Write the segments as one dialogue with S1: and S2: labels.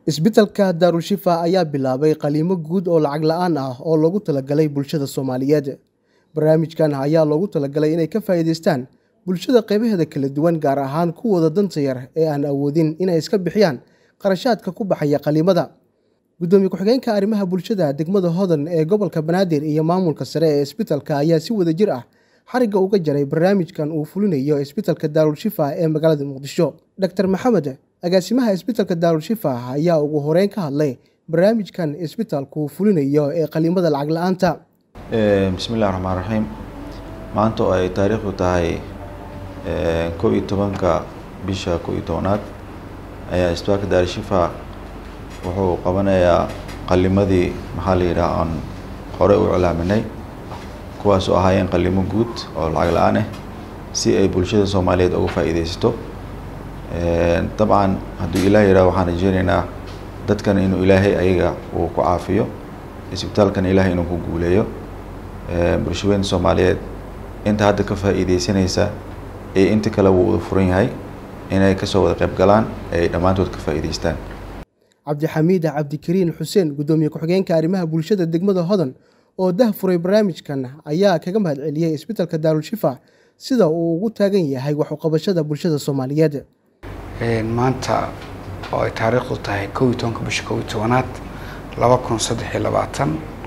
S1: isbitaalka daarushifa ayaa bilaabay qaliimo guud oo lacag la-aan ah oo loogu talagalay bulshada soomaaliyeed barnaamijkan ayaa loogu talagalay inay ka faa'iidaystaan bulshada qaybaheeda kala duwan gaar ahaan kuwooda danta yar ee aan awoodin inay iska bixiyaan qarashaadka ku baxaya qaliimada gudoomiye ku-xigeenka arrimaha bulshada degmada hodan ee gobolka banaadir iyo maamulka sare ee isbitaalka ayaa si wada jir ah xarigga uga jaray barnaamijkan uu fulinayo isbitaalka daarulshifa ee magaalada muqdisho dor maxamed agaasimaha isbitaalka daarulshifa ayaa ugu horeyn ka hadlay barnaamijkan isbitaalku fulinayo ee qaliimada lacag la-aanta
S2: bismi illahi raxmaan raxiim maanta oo ay taariikhdu tahay kow iyo tobanka bisha kow iyo tobanaad ayaa isbitaalka daarushifa wuxuu qabanayaa qalimadii maxaa la yidhaha aan horey u iclaaminay kuwaas oo ahaayeen qalimo guud oo lacag la-aan ah si ay bulshada soomaaliyeed uga faa'iideysato dabcan hadduu ilaah yidhaha waxaan rajeyneynaa dadkan inuu ilaahay ayaga uu ku caafiyo isbitaalkan ilaahay inuu ku guuleeyo bulshaweynta soomaaliyeed inta hadda ka faa'iideysanaysa iyo inta kale wuu wada furan yahay inay kasoo wada qayb galaan ay dhammaantood ka faa'iideystaan
S1: cabdixamiid cabdikariin xuseen gudoomiye ku-xigeenka arrimaha bulshada degmada hodan oo dah furay barnaamijkan ayaa kaga mahad celiyey isbitaalka daarulshifa sida uu ugu taagan yahay wax uqabashada bulshada soomaaliyeed
S3: maanta oo ay taariikhdu tahay kow iyo tobanka bisha kow iyo tobanaad laba kun saddex iyo labaatan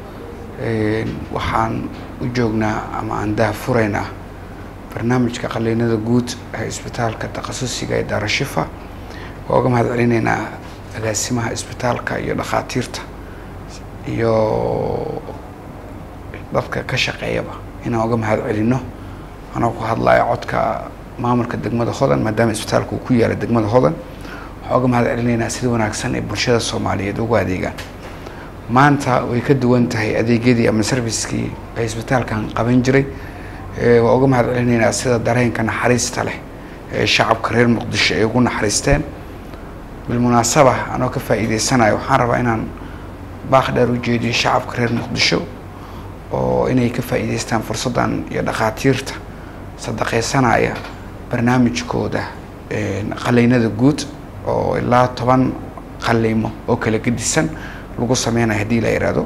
S3: waxaan u joognaa ama aan dah furaynaa barnaamijka qaliinada guud ee isbitaalka takhasusiga ee daarushifa waa uga mahad celinaynaa agaasimaha isbitaalka iyo dhakhaatiirta iyo dadka ka shaqeeyaba inaan uga mahad celino anoo ku hadlaya codka maamulka degmada hodan maadaama isbitaalka uu ku yaala degmada hodan waxaan uga mahad celinaynaa sida wanaagsan ee bulshada soomaaliyeed ugu adeegaan maanta way ka duwan tahay adeegyadii ama servicekii ay isbitaalkan qaban jiray waa uga mahad celinaynaa sida dareenka naxariista leh ee shacabka reer muqdisho ay ugu naxariisteen bilmunaasaba anoo ka faa'iideysanayo waxaan rabaa inaan baaq dheer u jeediyo shacabka reer muqdisho oo inay ka faa'iideystaan fursaddan iyo dhakhaatiirta sadaqaysanaya barnaamijkooda qaliinada guud oo ilaa toban qaliimo oo kala gedisan lagu sameynayo haddii la yidhaahdo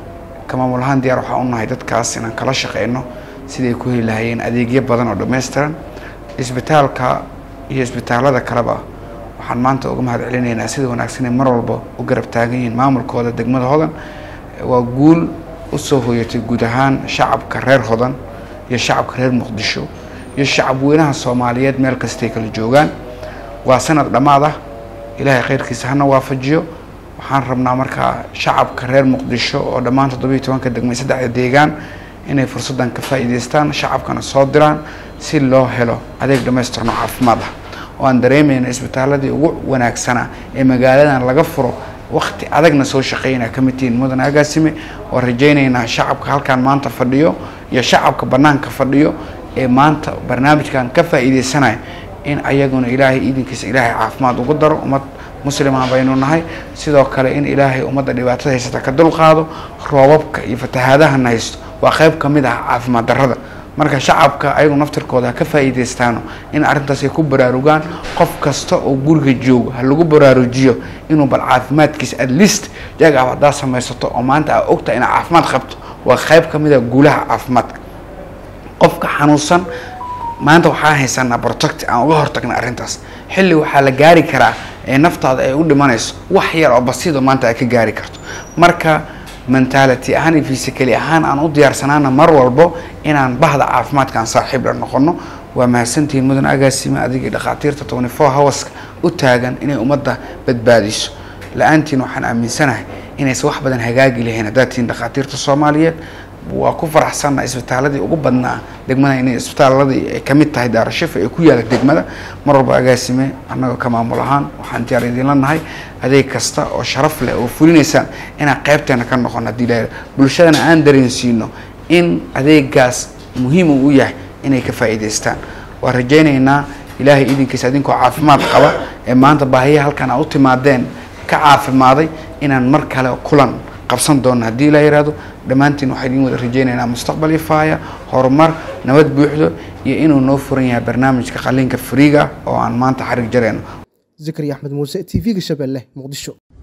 S3: ka maamul ahaan diyaar waxaa u nahay dadkaas inaan kala shaqeyno siday ku heli lahayeen adeegyo badan oo dhammaystiran isbitaalka iyo isbitaalada kaleba waxaan maanta uga mahad celinaynaa sida wanaagsan ay mar walba u garab taagan yihiin maamulkooda degmada hodan waa guul usoo hoyatay guud ahaan shacabka reer hodan iyo shacabka reer muqdisho iyo shacab weynaha soomaaliyeed meel kastay kala joogaan waa sanad dhammaad ah ilaahay khayrkiisa hana waafajiyo waxaan rabnaa markaa shacabka reer muqdisho oo dhammaan toddobiyo tobanka degmay saddexda deegaan inay fursaddan ka faa'iideystaan shacabkana soo diraan si loo helo adeeg dhammaystirno caafimaad ah oo aan dareemayno isbitaaladii ugu wanaagsanaa ee magaaladan laga furo wakti adagna soo shaqeynaa ka mid tihiin mudan agaasime oo rajaynaynaa shacabka halkaan maanta fadhiyo iyo shacabka bannaanka fadhiyo ee maanta barnaamijkan ka faa'iideysanaya in ayaguna ilaahay idinkiisa ilaahay caafimaad ugu daro ummad muslima baynu nahay sidoo kale in ilaahay ummadda dhibaatada haysata ka dulqaado roobabka iyo fatahaadahana haysto waa qayb ka mid ah caafimaad darrada marka shacabka ayagu naftirkooda ha ka faa'iideystaano in arrintaas ay ku baraarugaan qof kasta oo guriga joogo ha lagu baraarujiyo inuu bal caafimaadkiisa at least jag ab haddaa samaysato oo maanta aa ogtahay inaad caafimaad qabto waa qayb ka mid ah guulaha caafimaadka qofka xanuunsan maanta waxaan haysanaa protect aan uga hortagna arrintaas xilli waxaa la gaari karaa ee naftaada ay u dhimanayso wax yar oo basido maanta ay ka gaari karto marka mentality ahaan iyo physically ahaan aan u diyaarsanaana mar walbo inaan bahda caafimaadkaan saaxiib la noqono waa mahadsantihiin mudan agaasime adigii dhakhaatiirta twenty four hourska u taagan inay ummadda badbaadiso la-aantiin waxaan aaminsanahay inaysan wax badan hagaagi lahayn haddaad tihiin dhakhaatiirta soomaaliyeed waa ku faraxsanna isbitaaladii ugu badnaa degmada inay isbitaaladii ay kamid tahay daarashifa ee ku yaala degmada mar walba agaasime annagoo ka maamul ahaan waxaan diyaar idinla nahay adeeg kasta oo sharaf leh oo fulinaysaan inaan qaybteena ka noqono haddii la bulshadana aan dareensiino in adeegaas muhiim uu u yahay inay ka faa'iidaystaan waan rajaynaynaa ilaahay idinkiisa idinkoo caafimaad qaba ee maanta baahiya halkan aa u timaadeen ka caafimaaday inaan mar kale kulan qabsan doono haddii la yihahdo dhammaantiin waxaa idin wada rajeynaynaa mustaqbal ifaaya horumar nabad buuxdo iyo inuu noo furan yahay barnaamijka qaliinka friiga oo aan maanta xarig jarayno
S1: zakariya axmed muuse t v-ga shabeelle muqdisho